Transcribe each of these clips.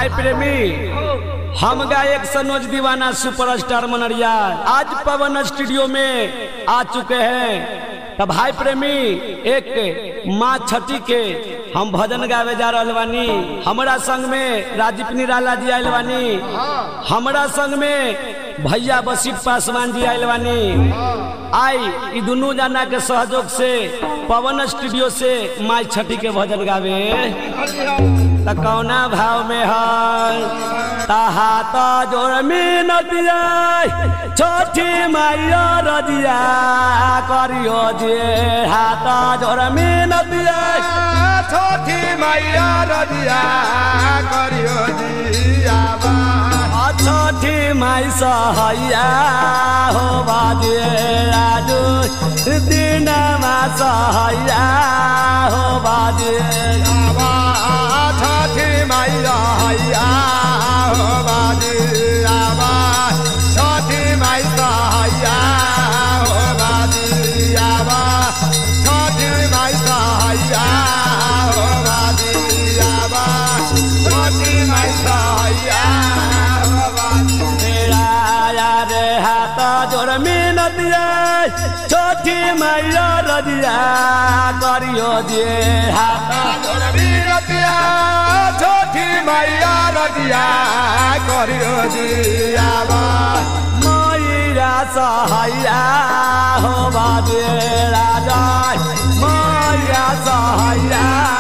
भाई प्रेमी हम गायक सनोज दीवाना सुपरस्टार मनरिया आज पवन स्टूडियो में आ चुके हैं तो भाई प्रेमी एक माँ छठी के हम भजन गावे जा रहल बानी हमरा संग में राजीव निराला जी आयल बानी हमरा संग में भैया बसीत पासवान जी आयल बानी आई ई दुनू जना के सहयोग से पवन स्टूडियो से माई छठी के भजन गावे त कौना भाव में है तहा त जोर में नदिया छोटी माइया रदिया करियो जे हाथ जोर में नदिया छोटी मैया रदिया करियो जियाबा छोटी माई सहैया हो बाजे राजू दिनमा सहैया हो बाजे आबा छोटी मैया हैया हो बाजियाबा छोटी मैया हैया हो बाजियाबा छोटी मैया हैया हो बाजियाबा छोटी मैया हैया हो बाजियाबा मेरा यार हाथ जोर मिनत छोटी मैया रदिया करियो जे हाथ रतिया छोटी मैया रतिया करियो जियाबा मैरा सहैया हो बाजे राजा मैया सहैया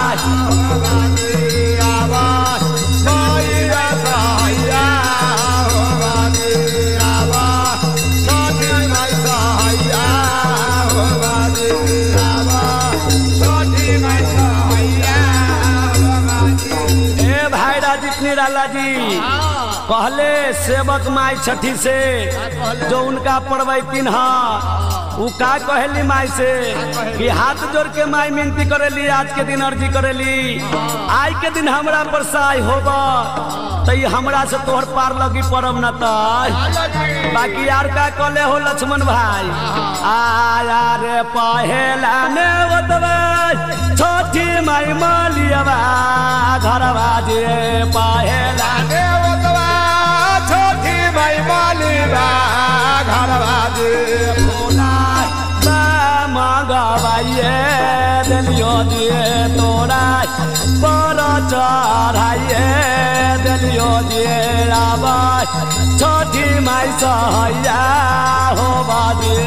जियाबा मैया सहाया हो बाजियाबा छोटी मैया सहाया हो बाजियाबा छोटी मैया सहाया हो बाजियाबा ए भाई राजीव निराला जी कहले सेवक माई छठी से जो उनका पड़वैतीन हा उ का कहली माई से कि हाथ जोड़ के माई मिनती करेली आज के दिन अर्जी करेली आज के दिन हमरा पर सहाय होबा तो ई हमरा से तोहर पार लगी परम न तय बाकी यार का कहले हो लक्ष्मण भाई आया रे पहेला ने बतवा छोटी माई मालियवा घरवा जे पहेला देवतवा छोटी भाई मालिबा घर बाजे मगवाइए दिलियो दिए तोरा पर चढ़ाइए दिलियो दिए राबाई छोटी माई सहैया हो बाजे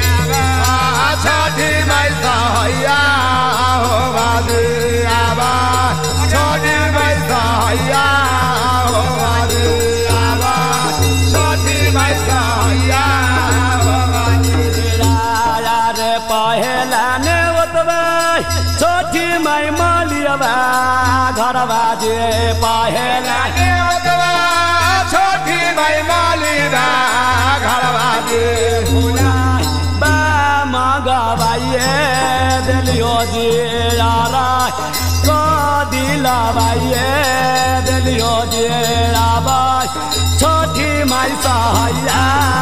छोटी माई सहाया हो बाजियाबा छोटी माई सहाया हो बाजियाबा छोटी माई सहाया हो राजा रे पहेला ने ओतबा छोटी माई मालियबा घरवा जे पहेला देवतवा छोटी माई मालिबा घर बाजे बा मगवाइए दिलियो जी यारा को दिलवाइए दिलियो जी राबाई छोटी माई सहैया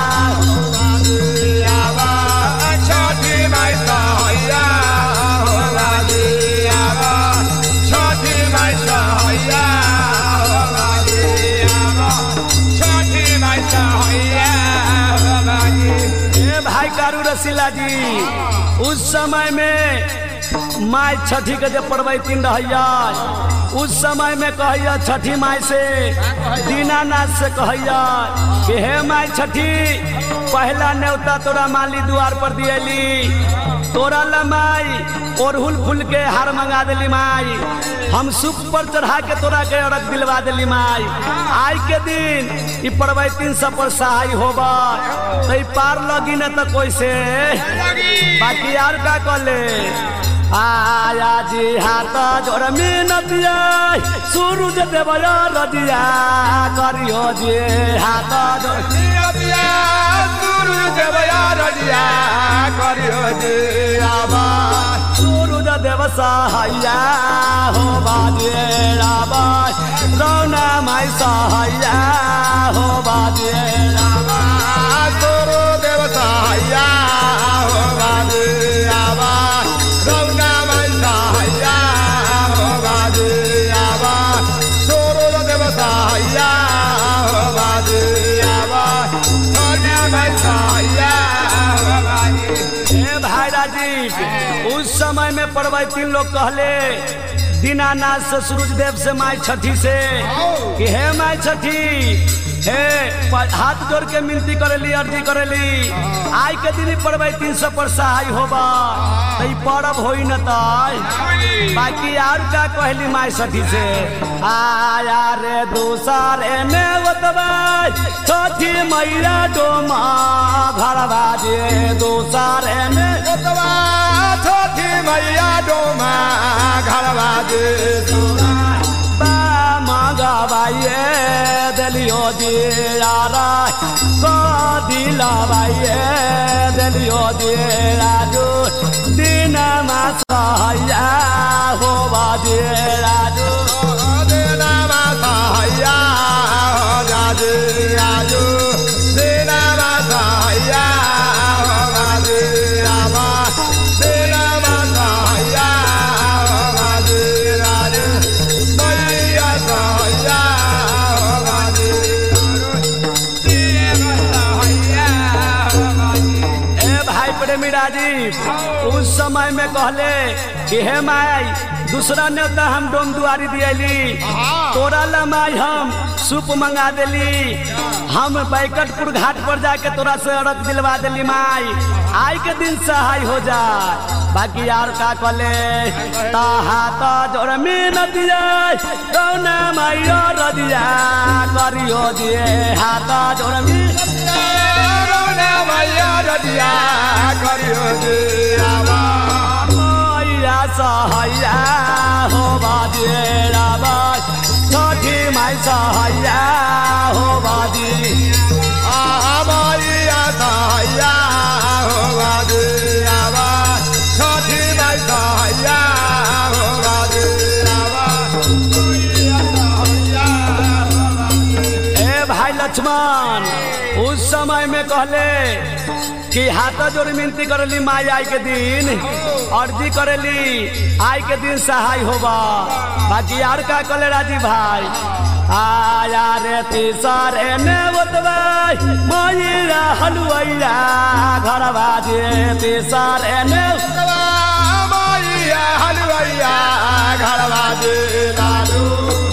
बाजियाबा छोटी माई सहाया हो बाजियाबा छोटी माई सहाया हो बाजियाबा छोटी माई सहाया हो बाजी ए भाई कारू रसीला जी उस समय में माई छठी के जब पड़वैतीन रहैया उस समय में कहैया छठी माई से दीनानाथ से कहैया कि हे माई छठी पहला न्योता तोरा माली द्वार पर दियली तोरा ला माई ओरहुल फूल के हार मंगा देली माई हम सुख पर चढ़ा के तोरा के अड़क दिलवा देली माई आज के दिन ई पड़वैतीन सब पर सहाय होबा तो ई पार लगी न तो कोई से बाकी यार का कहले आया जी हाथ जोर मिनतिया सूरज देवया रदिया करियो जी हाथ जोर रजिया गुरु देवया रजिया करियो जी आबा सूरज देव सहाया हो बाजे राबा रौना माई सहाया हो बाजे राबा गुरु देव सहाया हो बाजी आबा रौना माई सहाया हो बाजी आबा गुरु देव सहाया ए भाई राजीव उस समय में पढ़वाई तीन लोग कहले दीनानाथ से सूरज देव से माई छठी से कि हे माई छठी हे प- हाथ जोड़ के मिनती करेली अर्जी करेली आई के दिन पढ़वाई तीन सौ पर सहाय होबा तो ई पर्व होई न तय बाकी और का कहली माई सठी से आया रे दूसरे ने ओतबाई छठी मैया डोमा घर बाजे दूसरे ने ओतवा छोटी मैया डोमा घरवा दे बा मंगवाइए दिलियो दियारा को दिलवाइए दिलियो दियाजू दिन मासया हो बाजे राजू देना माता हैया हो जाजे आजू देना माता हैया हो जाजे आवा देना माता हैया हो जाजे राजे मैया हैया हो जाजे देना माता हैया हो जाजे ए भाई प्रेमी राजीव उस समय में कहले कि हे माई दूसरा नेता हम डोम दुआरी दियली तोरा ला माई हम सूप मंगा देली हम बैकटपुर घाट पर जाके तोरा से अरग दिलवा देली माई आई के दिन सहाय हो जा बाकी यार का कहले ताहा तो जोर में नदिया कौना माई रदिया करियो दिए हाथ जोर में रौना मैया रजिया करियो दे आवा मैया सहैया हो बाजे राबाई छठी माई सहैया हो बाजी आ मैया सहैया हो बाजे आवा छोटी माई सहैया हो बाजे आवा मैया सहैया हो बाजे ए भाई लक्ष्मण उस समय में कहले कि हाथ जोड़ मिनती करेली माई आई के दिन अर्जी करेली आई के दिन सहाय होबा बाकी यार का कहले राजी भाई आया रे तीसरे ने ओतबाई मैया हलुआइया घर बाजे तीसरे ने ओतवा मैया हलवैया घरवा दे लाडू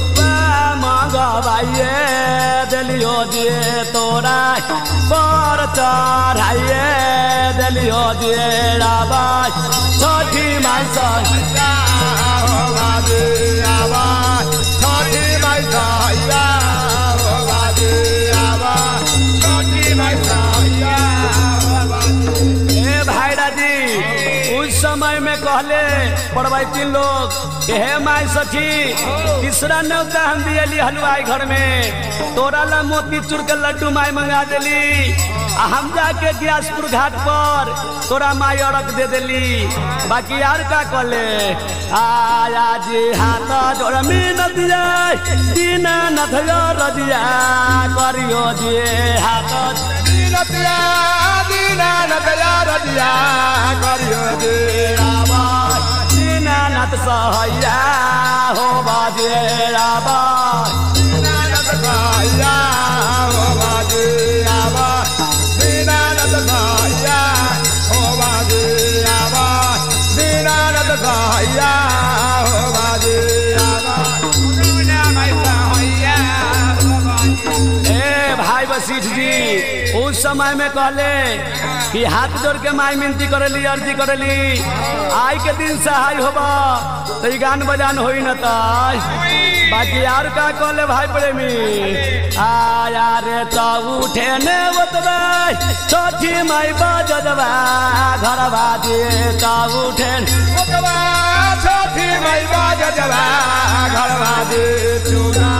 मंगवाइए दिलियो दिए तोरा पर चढ़ाइए दिलियो दिए राबाई छठी माई हैया हो बाजे आवा छोटी माई सहैया हो बाजे आवा छोटी माई सहैया हो बाजे ए भाई राजी उस समय में कहले पढ़वाई तीन लोग कि हे माई सखी तीसरा न्योता हम दियली हलवाई घर में तोरा ला मोती चूर के लड्डू माई मंगा देली आ हम जाके ग्यासपुर घाट पर तोरा माई अरक दे देली बाकी यार का कहले आया जी हाथ जोड़ में नदिया दीना नथया रदिया करियो जी हाथ दीनतिया दीना नतया रतिया करियो दे रामा दीनानाथ सहैया हो बाजे राबा दीना नत सहैया हो बाजे आवा दीना नत सहैया हो बाजे आवा दीना नत सहैया हो बाजे आवा दीना माई सहैया हो बाजे ए भाई वशिष्ठ जी उस समय में कहले कि हाथ जोड़ के माई मिनती करेली अर्जी करेली आई के दिन सहाय होबा तो ई गान बजान होई न ताई बाकी यार का कहले भाई प्रेमी आया रे तो उठे ने ओतबाई छठी माई बजदबा घर बाजे तो उठे ओतवा छोटी माई बाजवा घरवा दे चूड़ा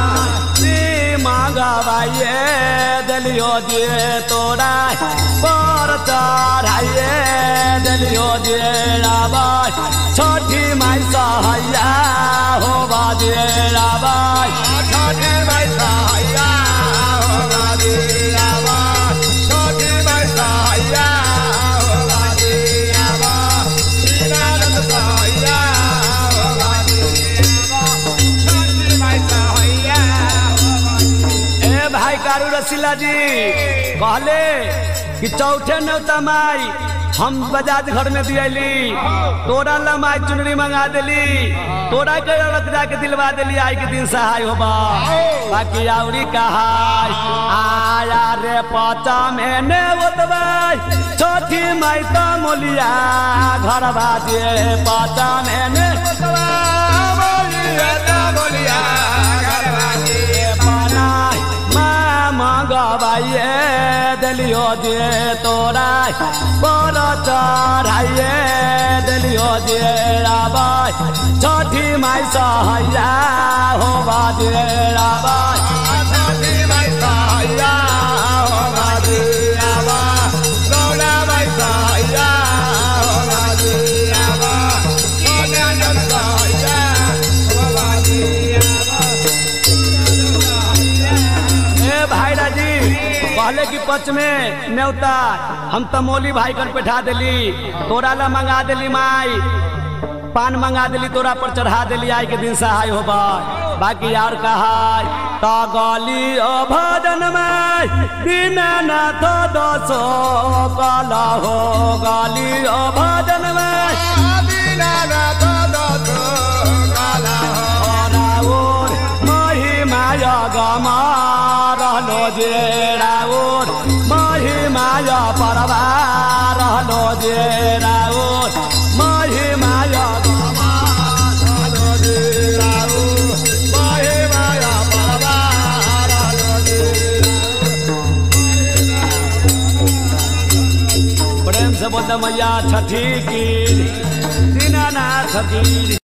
मांगवाइए दिलियो दिए तोरा पर चढ़ाइए दिलियो दिए राबाई छठी माई सहैया हो बाजे राबाई छोटी माई सहैया हो बाजे आवा छोटी माई सहैया हो बाजे आवा दीनानंद सहैया हो बाजे आवा छोटी माई सहैया हो बाजे ए भाई कारू रसीला जी कहले कि चौथे नौता माई हम बजाज घर में दियली तोरा लमाई चुनरी मंगा देली तोरा के औरत जाके दिलवा देली आई के दिन सहाय होबा बाकी आउरी कहाय आया रे पचा में ने ओतबाई छोटी माई तो मोलिया घर बाजे पचा में ने बोलिया ता बोलिया घरवाली बनाई माँ मंगवाइए दिलियो जे तोरा बड़ चढ़ाइए दिलियो जे राबाई छठी माई सहैया हो बाजे राबाई छोटी भाई साया हो गाजी आवा गौड़ा भाई साया हो गाजी आवा मोने जन साया हो गाजी आवा ए भाई राजी पहले की पच में न्योता हम तमोली भाई कर बैठा देली तोरा ला मंगा देली माई पान मंगा देली तोरा पर चढ़ा देली आई के दिन सहाय होबा बाकी यार कहाय तो गली ओ भजन में दीनानाथ दसो कला हो गली ओ भजन में बिना ना तो दो तो काला हो राउर महिमाय गमा रहलो जे राउर महिमाय परवा रहलो जे राउर महिमाय गमा लो जी राऊ बाहे माया परवार लो जी प्रेम से बोलते मैया छठी की दीनानाथ की